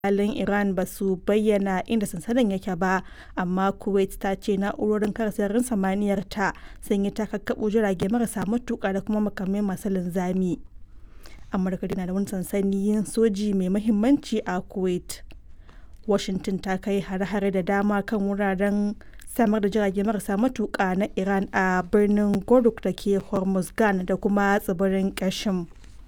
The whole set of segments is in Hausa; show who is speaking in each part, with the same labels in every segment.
Speaker 1: jami'an Iran ba su bayyana inda sansanin yake ba, amma Kuwait ta ce na'urorin kare sararin samaniyarta sun yi ta kakkaɓo jirage marasa matuƙa da kuma makamai masu linzami. Amurka dai na da wani sansanin soji mai muhimmanci a Kuwait. Washington ta kai hare-hare da dama kan wuraren samar da jirage marasa matuƙa na Iran a birnin Goruk da ke Hormuzgan da kuma tsibirin Qashm.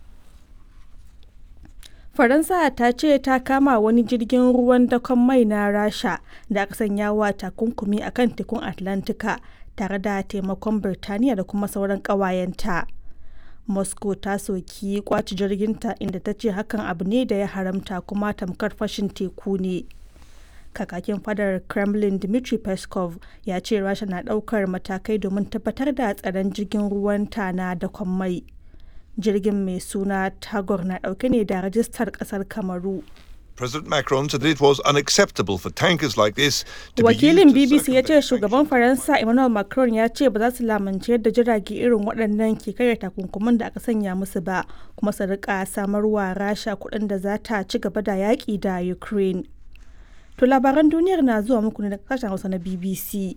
Speaker 1: Faransa ta ce ta kama wani jirgin ruwan dakon mai na Rasha da aka sanya wa takunkumi a kan tekun Atlantika tare da taimakon Birtaniya da kuma sauran ƙawayenta. Moscow ta soki ƙwace jirginta inda ta ce hakan abu ne da ya haramta kuma tamkar fashin teku ne. Kakakin fadar Kremlin Dmitry Peskov ya ce Rasha na ɗaukar matakai domin tabbatar da tsaron jirgin ruwanta na dakon mai. Jirgin mai suna Tagor na ɗauke ne da rajistar ƙasar Kamaru.
Speaker 2: President Macron said it was unacceptable for tankers like this to
Speaker 1: Wakilin
Speaker 2: be used to
Speaker 1: BBC ya ce
Speaker 2: circumvent
Speaker 1: shugaban Faransa Emmanuel Macron ya ce ba za su lamunci yadda jirage irin waɗannan ke karya takunkuman da aka sanya musu ba kuma su rika samarwa Rasha kuɗin da za ta ci gaba da yaƙi da Ukraine. To labaran duniyar na zuwa muku ne daga sashen Hausa na BBC.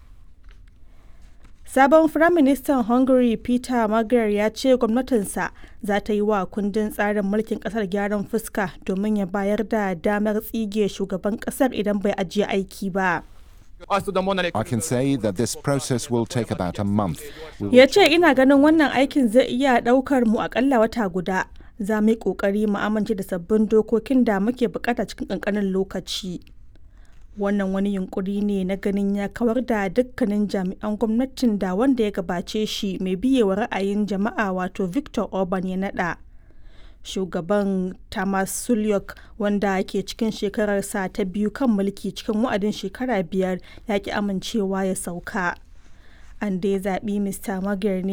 Speaker 1: Sabon Firaministan Hungary Peter Magyar ya ce gwamnatinsa za ta yi wa kundin tsarin mulkin kasar gyaran fuska domin ya bayar da damar tsige shugaban kasar idan bai ajiye aiki ba.
Speaker 3: I can say that this process will take about a month. We will
Speaker 1: Ya ce ina ganin wannan aikin zai iya ɗaukar mu akalla wata guda. Za mu yi ƙoƙari mu amince da sabbin dokokin da muke bukata cikin ƙanƙanin lokaci. Wannan wani yunkuri ne na ganin ya kawar da dukkanin jami'an gwamnatin da wanda ya gabace shi mai biyewa ra'ayin jama'a wato Victor Orban ya naɗa. Shugaban Tamas Sulyok wanda ke cikin shekararsa ta biyu kan mulki cikin wa'adin shekara biyar ya ki amincewa ya sauka. An dai zaɓi Mr. Magyar ne